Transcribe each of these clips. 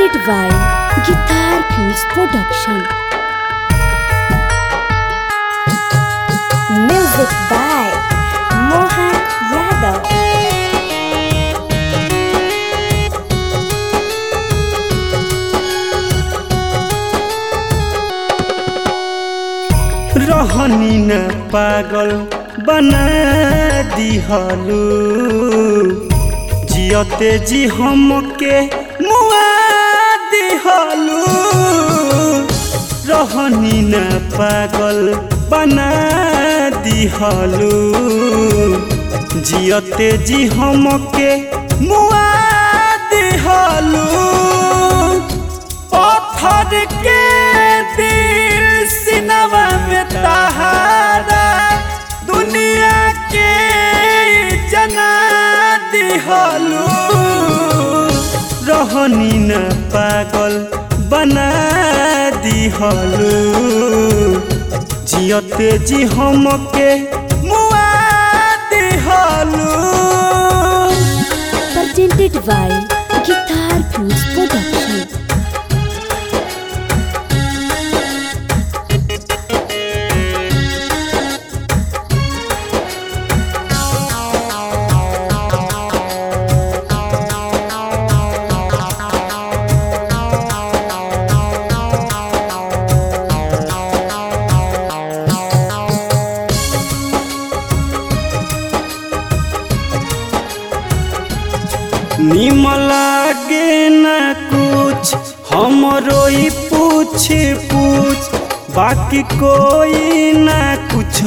presented by Guitar Fuse Production. Music by Mohan Yadav. रहनी न पागल बना दिहलू जियते जी हमके मुआ दिहलू रहनी न पागल बना दिहलू जियते जी हमके मुआ दिहलू पत्थर के दिल सिनवा में तहारा दुनिया के जना दिहलू रहनी न पागल बना दिहलू जियते जी हमके मुआ दिहलू Presented by Guitar Fuse Production. निमला के न कुछ हमरो ही पूछ पूछ बाकी कोई न कुछ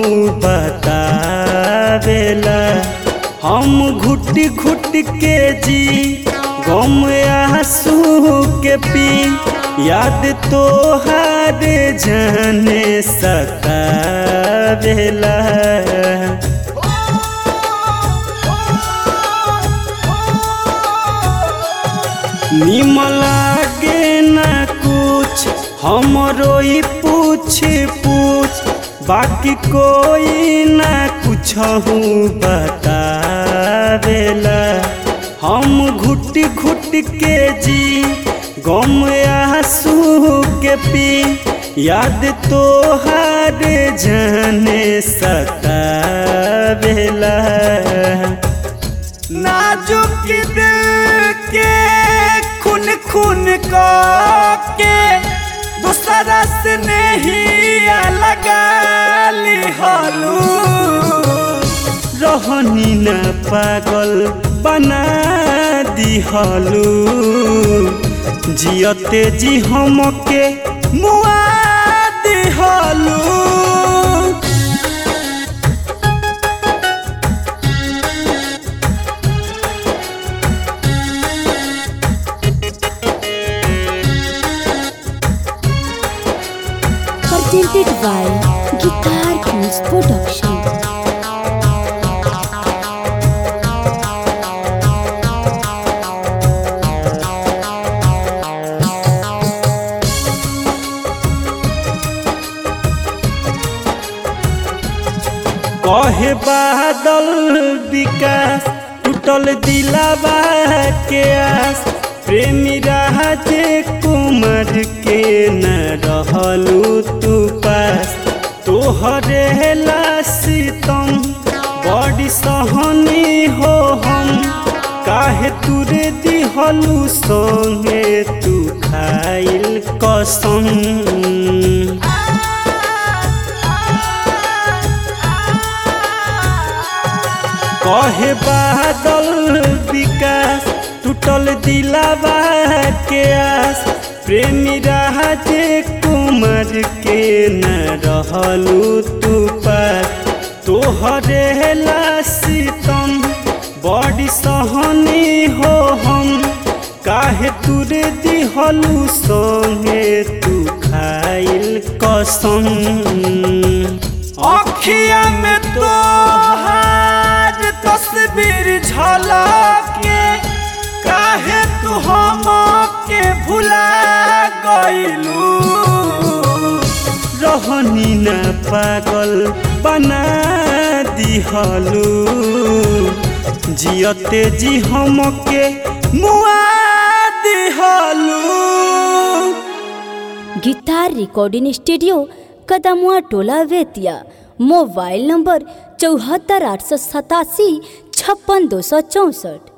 बतावेला हम घुट घुट के जी गम आंसू के पी याद तो हर जाने सतावेला निमला के न कुछ हमरो ही पूछ पूछ बाकी कोई न कुछ बतावेला हम घुट घुट के जी गम आंसू के पी याद तो हर जाने सतावेला नाजुक दिल के खून खून के दूसरा से नहीं लगा लिहलू रहनी न पागल बना दिहलू जियते जी हमके मुआ दिहलू Presented by Guitar Fuse Production. कहे बादल विकास टूटल दिलावा के आस प्रेमी राजे कुमार के न रहलू तू पास तोहरे लासितम बड़ी सहनी हो हम काहे तुरे दिहलू संगे तू खाइल कसम कहे बादल विकास टूटल दिलावा के आस प्रेमी राजे कुमार के न रहलू तू पास तोहरे लासितम बड़ी सहनी हो हम काहे तुरे दिहलू संगे तू खाइल कसम अखिया में तोहार तस्वीर झलके काहे तू हमके भुला गइलू रहनी न पागल बना दिहलू जियते जी हमके मुआ दिहलू गिटार रिकॉर्डिंग स्टूडियो कदमुआ टोला वेतिया मोबाइल नंबर चौहत्तर आठ सौ सतासी छप्पन दो सौ चौंसठ